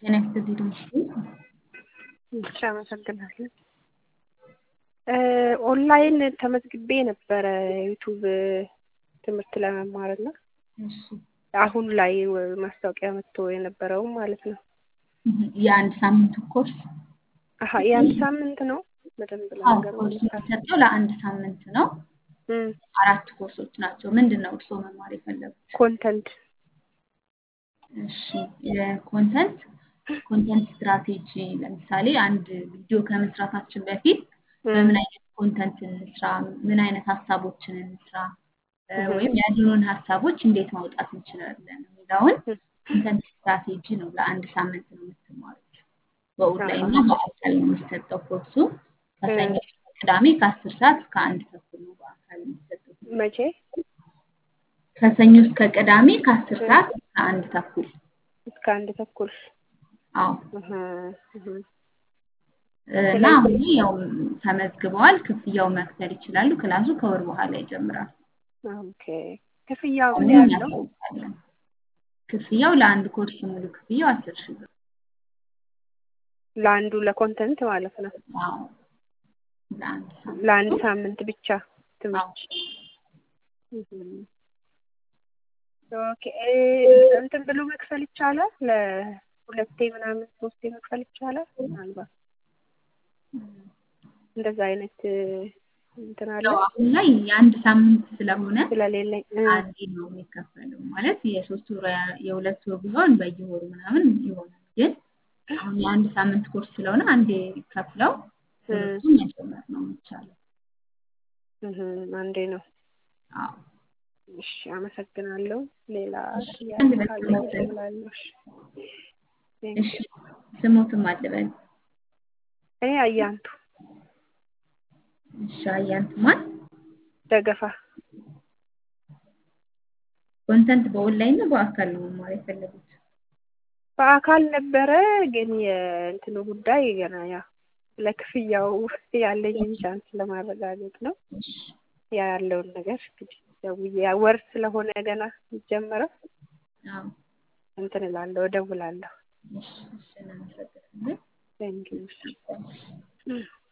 ጤና ይስጥልኝ ድምፅሽ እሺ አመሰግናለሁ። ኦንላይን ተመዝግቤ ነበረ ዩቱብ ትምህርት ለመማር እና እሺ አሁን ላይ ማስታወቂያ መጥቶ የነበረው ማለት ነው። የአንድ ሳምንቱ ኮርስ አሀ የአንድ ሳምንት ነው። በደንብ አዎ ለነገር ኮርሱ የሚሰጠው ለአንድ ሳምንት ነው። እም አራት ኮርሶች ናቸው። ምንድን ነው እርስዎ መማር የፈለጉት? ኮንተንት እሺ የኮንተንት ኮንተንት ስትራቴጂ ለምሳሌ አንድ ቪዲዮ ከመስራታችን በፊት በምን አይነት ኮንተንት እንስራ፣ ምን አይነት ሀሳቦችን እንስራ እ ወይም ያሉንን ሀሳቦች እንዴት ማውጣት እንችላለን የሚለውን ኮንተንት ስትራቴጂ ነው ለአንድ ሳምንት ነው የምትማሩት። በኦንላይን እና በአካል ነው የሚሰጠው ኮርሱ። ከሰኞ እስከ ቅዳሜ ከአስር ሰዓት እስከ አንድ ተኩል ነው በአካል የሚሰጠው። መቼ ከሰኞ እስከ ቅዳሜ ከአስር ሰዓት እስከ አንድ ተኩል እስከ አንድ ተኩል አዎ እህ እህ እና አሁን ላይ ያው ተመዝግበዋል። ክፍያው መክፈል ይችላሉ። ክላሱ ከወር በኋላ ይጀምራል። ኦኬ ክፍያው ምን አሁን ያህል ነው? እናሳውቃለን። ክፍያው ለአንድ ኮርስ ሙሉ ክፍያው አስር ሺህ ብር። ለአንዱ ለኮንተንት ማለት ነው። አዎ ለአንድ ሳምንት ለአንድ ሳምንት ብቻ ትምህርት እህ ኦኬ እ እንትን ብሎ መክፈል ይቻላል? ለሁለቴ ምናምን ሶስቴ መክፈል ይቻላል? ምናልባት እንደዛ አይነት እንትን አለ ያው አሁን ላይ የአንድ ሳምንት ስለሆነ ስለሌለኝ እ አንዴ ነው የሚከፈለው። ማለት የሶስት ወር ያ- የሁለት ወር ቢሆን በየወሩ ምናምን ይሆናል። ግን አሁን የአንድ ሳምንት ኮርስ ስለሆነ አንዴ ከፍለው ትምህርቱን መጀመር ነው የሚቻለው። እህ አንዴ ነው። አዎ እሺ አመሰግናለሁ። ሌላ እሺ፣ ጥያቄ አንድ ካለ በስሞት እደውላለሁ። እሺ እሺ ስሞትም አልበል እኔ አያንቱ እሺ አያንቱ ማን ደገፋ ኮንተንት በኦንላይን ነው በአካል ነው መማር የፈለጉት? በአካል ነበረ ግን የእንትኑ ጉዳይ ገና ያ ለክፍያው ያለኝን ቻንስ ለማረጋገጥ ነው። እሺ ያ ያለውን ነገር እንግዲህ ደውዬ ያ ወር ስለሆነ ገና የሚጀምረው አዎ እንትን እላለሁ እደውላለሁ። እሺ እሺ እናመሰግናለን። ቴንኪው። እሺ